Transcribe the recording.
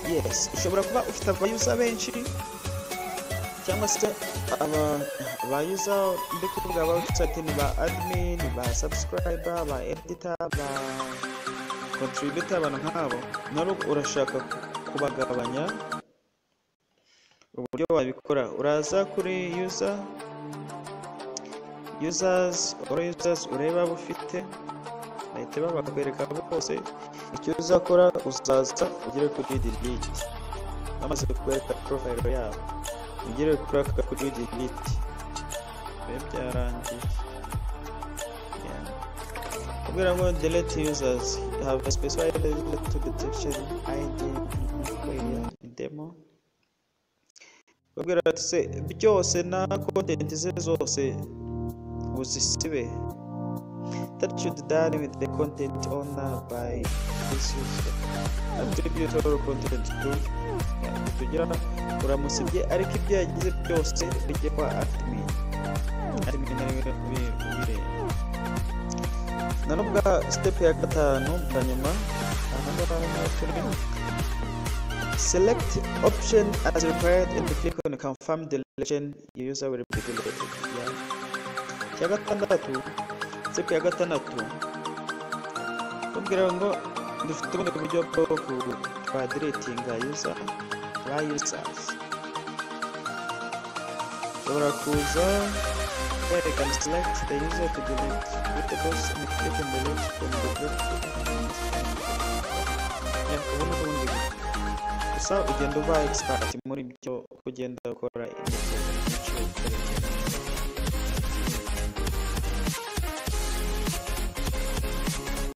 yes ushobora kuba ufite abayuza benshi cyangwa se aba bayuza ndi kuvuga abawusate ni ba admin ba subscriber ba editor ba contributor abantu nk'abo nari urashaka kubagabanya uburyo wabikora uraza kuri user users or users ureba abo ufite bahita babakwereka bose icyo uzakora uzaza ugere kuri delete bamaze kukwereka profile yabo ugere kuri aka kuri delete biba byarangiye Yeah. kubwira ngo delete users you have a specified user to detection id in demo babwira ati se byose na content ze zose uzisibe that should done with the content owner by this user attribute all content to tugira uramusibye ariko ibyo yagize byose bijye kwa admin admin ariwe ubireba na nubwa step ya gatanu bwa nyuma aha ngaha niho turi Select option as required and click on confirm deletion. Your user will be deleted. Yeah. Cya gatandatu, step ya gatandatu. Kugira ngo dufite ubundi buryo bwo ku- kwa deletinga user ba users. Ushobora kuza kwerekana select the user to delete with the box and click on delete from the group. Yeah, ubu ni ubundi buryo gusa ugenda uba expert muri byo ugenda ukora imyitozo